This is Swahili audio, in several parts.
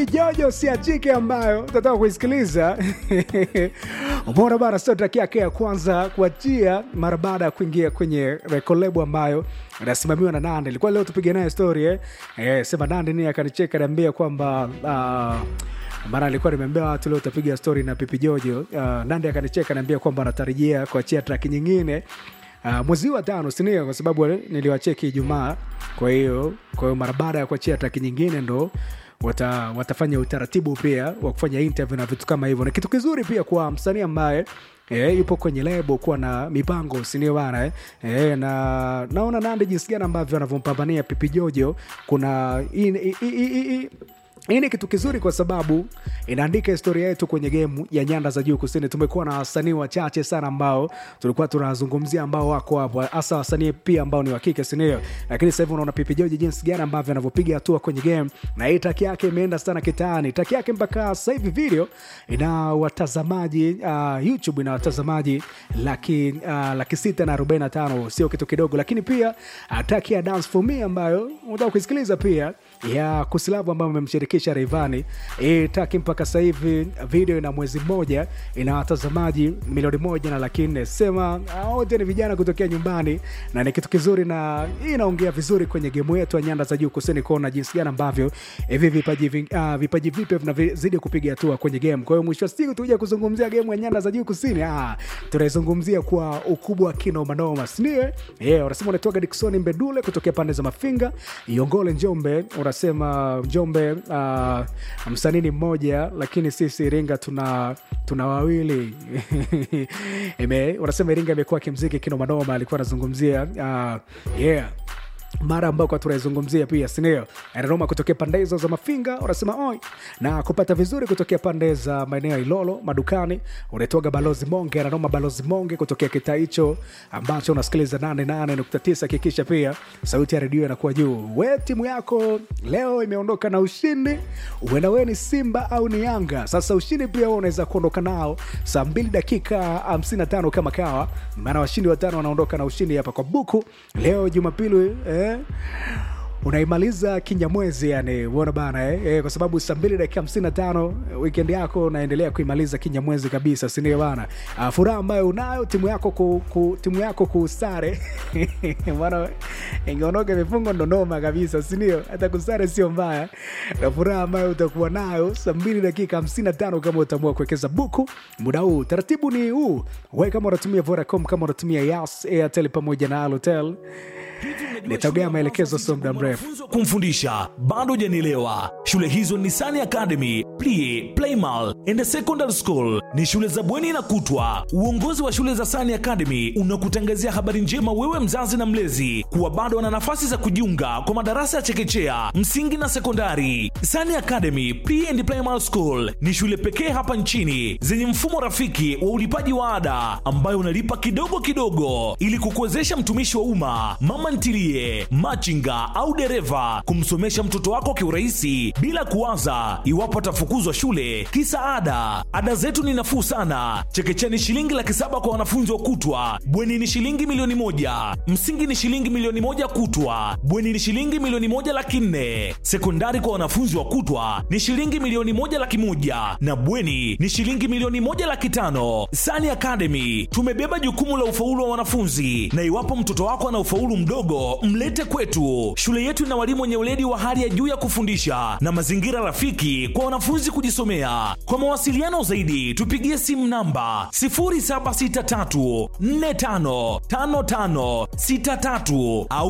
Jojo siachike ambayo tataka kuisikiliza umeona bana, sio track yake ya kwanza kuachia mara baada ya kuingia kwenye rekolebo ambayo inasimamiwa na Nandi. Ilikuwa leo tupige naye story eh. Eh, sema Nandi ni akanicheka niambia kwamba uh, maana alikuwa nimeambia watu leo utapiga story na Pipi Jojo. Uh, Nandi akanicheka niambia kwamba anatarajia kuachia track nyingine uh, mwezi wa tano sinio, kwa sababu niliwacheki Ijumaa. Kwa hiyo kwa hiyo mara baada ya kuachia track nyingine ndo wata, watafanya utaratibu pia wa kufanya interview na vitu kama hivyo. Ni kitu kizuri pia kwa msanii ambaye E, yupo kwenye lebo kuwa na mipango sinio bana eh? E, na naona Nandi jinsi gani ambavyo anavyompambania Pipi Jojo kuna i, i, i, i, i, hii ni kitu kizuri kwa sababu inaandika historia yetu kwenye gemu ya nyanda za juu kusini. Tumekuwa na wasanii wachache sana ambao tulikuwa tunazungumzia ambao wako hapo, hasa wasanii pia ambao ni wa kike, si ndio? Lakini sasa hivi unaona Pipi Joji jinsi gani ambavyo anavyopiga hatua kwenye game, na hii taki yake imeenda sana kitaani. Taki yake mpaka sasa hivi video ina watazamaji uh, YouTube ina watazamaji laki, uh, laki sita na arobaini na tano, sio kitu kidogo. Lakini pia uh, taki ya Dance for Me ambayo unataka kuisikiliza pia ya Kusilavu ambayo amemshirikisha Rayvanny. Hii taki mpaka sasa hivi video ina mwezi mmoja ina watazamaji milioni moja na laki nne. Sema wote ni vijana kutokea nyumbani, na ni kitu kizuri, na hii inaongea vizuri kwenye gemu yetu ya nyanda za juu kusini, kuona jinsi gani ambavyo hivi vipaji uh, vipaji vipya vinazidi kupiga hatua kwenye game. Kwa hiyo mwisho wa siku tuja kuzungumzia gemu ya nyanda za juu kusini, ah, tunaizungumzia kwa ukubwa wa kinoma noma, sindio? Yeah, unasema unatoka Dickson Mbedule kutokea pande za Mafinga, Iongole, Njombe unasema Njombe uh, msanii ni mmoja lakini sisi Iringa tuna tuna wawili Ime, unasema Iringa imekuwa kimziki kinomanoma. Alikuwa anazungumzia uh, yeah mara ambao tunaizungumzia pia sinio anaroma kutokea pande hizo za Mafinga, unasema oi na kupata vizuri kutokea pande za maeneo ya Ilolo madukani. Unaitoga balozi Monge, anaroma balozi Monge kutokea kitaa hicho ambacho unasikiliza 88.9. Hakikisha pia sauti ya redio inakuwa juu. We timu yako leo imeondoka na ushindi, uenda we ni Simba au ni Yanga. Sasa ushindi pia wewe unaweza kuondoka nao saa 2 dakika 55 kama kawa, maana washindi watano wanaondoka na ushindi hapa kwa buku leo Jumapili eh, unaimaliza kinyamwezi yani, uona bana eh? Eh, kwa sababu saa mbili dakika hamsini na tano weekend yako unaendelea kuimaliza kinyamwezi kabisa, sindio bana? Uh, furaha ambayo unayo timu yako ku, ku, timu yako kusare bana, ingeondoka vifungo ndonoma kabisa, sindio? Hata kusare sio mbaya, na furaha ambayo utakuwa nayo saa mbili dakika hamsini na tano kama utaamua kuwekeza buku muda huu. Taratibu ni huu, we kama unatumia Vodacom, kama unatumia Yas, Airtel pamoja na Halotel nitagea maelekezo sio muda mrefu kumfundisha bado hujanielewa. Shule hizo ni Sani Academy, Plie, Playmal and Secondary School. Ni shule za bweni na kutwa. Uongozi wa shule za Sani Academy unakutangazia habari njema wewe mzazi na mlezi kuwa bado wana nafasi za kujiunga kwa madarasa ya chekechea, msingi na sekondari. Sani Academy Pre and Primary School ni shule pekee hapa nchini zenye mfumo rafiki wa ulipaji wa ada ambayo unalipa kidogo kidogo ili kukuwezesha mtumishi wa umma, mama ntilie, machinga au dereva kumsomesha mtoto wako kiurahisi bila kuwaza iwapo atafukuzwa shule kisa ada. Ada zetu ni nafuu sana. Chekechea ni shilingi laki saba kwa wanafunzi wa kutwa, bweni ni shilingi milioni moja, msingi ni shilingi milioni moja kutwa, bweni ni shilingi milioni moja laki nne, sekondari kwa wanafunzi wa kutwa ni shilingi milioni moja laki moja na bweni ni shilingi milioni moja laki tano. Sani Academy tumebeba jukumu la ufaulu wa wanafunzi, na iwapo mtoto wako ana ufaulu mdogo, mlete kwetu. Shule yetu ina walimu wenye weledi wa hali ya juu ya kufundisha na mazingira rafiki kwa wanafunzi kujisomea. Kwa mawasiliano zaidi, tupigie simu namba 0763455563 au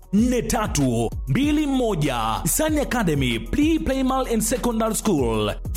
0754484321. Sani Academy Pre Primal and Secondary School.